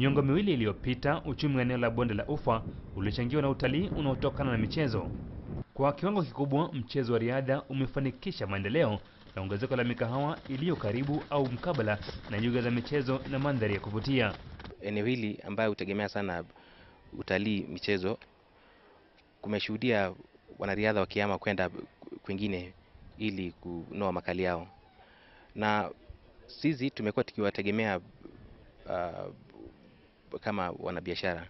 Miongo miwili iliyopita, uchumi wa eneo la bonde la Ufa ulichangiwa na utalii unaotokana na michezo. Kwa kiwango kikubwa, mchezo wa riadha umefanikisha maendeleo na ongezeko la mikahawa iliyo karibu au mkabala na nyuga za michezo na mandhari ya kuvutia. Eneo hili ambayo hutegemea sana utalii, michezo, kumeshuhudia wanariadha wakihama kwenda kwingine ili kunoa makali yao, na sisi tumekuwa tukiwategemea uh, kama wanabiashara.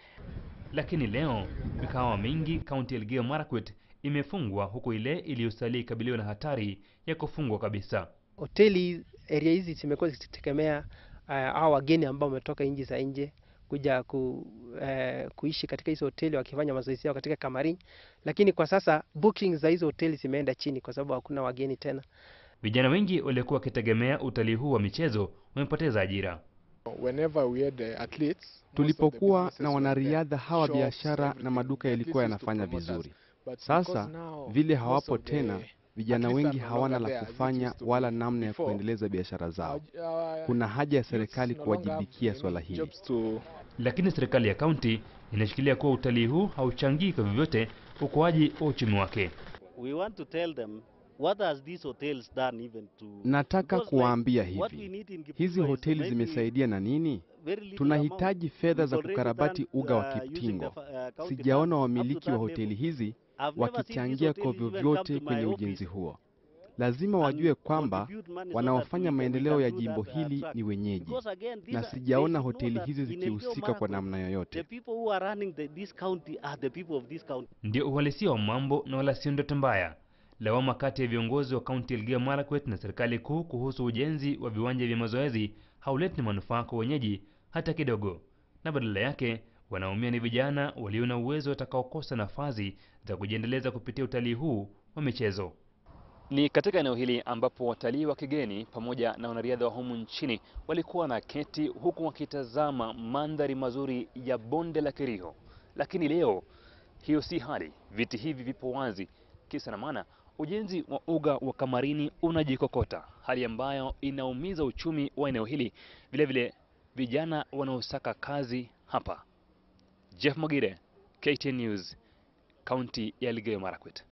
Lakini leo mikahawa mingi kaunti ya Elgeyo Marakwet imefungwa huku ile iliyosalia ikabiliwa na hatari ya kufungwa kabisa. Hoteli area hizi zimekuwa zikitegemea uh, hao wageni ambao wametoka nchi za nje kuja ku, uh, kuishi katika hizo hoteli wakifanya mazoezi yao katika Kamarin, lakini kwa sasa bookings za hizo hoteli zimeenda chini kwa sababu hakuna wageni tena. Vijana wengi waliokuwa wakitegemea utalii huu wa michezo wamepoteza ajira. Whenever we had the athletes, most of the Tulipokuwa businesses na were wanariadha there, hawa, shops, biashara na everything. maduka The yalikuwa athletes used to yanafanya promote us. vizuri. But Sasa because now vile most hawapo of the tena, vijana athletes wengi are no hawana longer la there, which kufanya used to wala be namna ya before. kuendeleza biashara zao. Our- Kuna haja ya youths serikali no longer have kuwajibikia any swala hili. jobs to Lakini serikali ya kaunti inashikilia kuwa utalii huu hauchangii kwa vyovyote ukuaji wa uchumi wake. we want to tell them what has these hotels done even to Nataka because like kuwaambia what we hivi, need in Kipchumba hizi is hoteli maybe zimesaidia na nini? very little Tunahitaji amount. fedha We've za already kukarabati done, uga wa uh, using the Kiptingo. fa- uh, county Sijaona funds up to wamiliki wa that hoteli level. hizi I've never seen this wakichangia kwa hotel even vyovyote come to kwenye my ujenzi office huo. Lazima and wajue kwamba contribute money so that we wanaofanya can- we maendeleo can ya do jimbo that, uh, hili track. ni wenyeji, Because again, these na are- they sijaona should know hoteli that hizi in Elgeyo zikihusika kwa Marakwet, namna The yoyote. people who are running the, this county are the people of this county. Ndio uhalisia wa mambo na wala sio ndoto mbaya. Lawama kati ya viongozi wa kaunti ya Elgeyo Marakwet na serikali kuu kuhusu ujenzi wa viwanja vya mazoezi hauleti manufaa kwa wenyeji hata kidogo, na badala yake wanaumia ni vijana walio na uwezo watakaokosa nafasi za kujiendeleza kupitia utalii huu wa michezo. Ni katika eneo hili ambapo watalii wa kigeni pamoja na wanariadha wa humu nchini walikuwa na keti huku wakitazama mandhari mazuri ya bonde la Kerio, lakini leo hiyo si hali. Viti hivi vipo wazi, kisa na maana ujenzi wa uga wa Kamarini unajikokota, hali ambayo inaumiza uchumi wa eneo hili, vile vile vijana wanaosaka kazi hapa. Jeff Mogire, KTN News, kaunti ya Elgeyo Marakwet.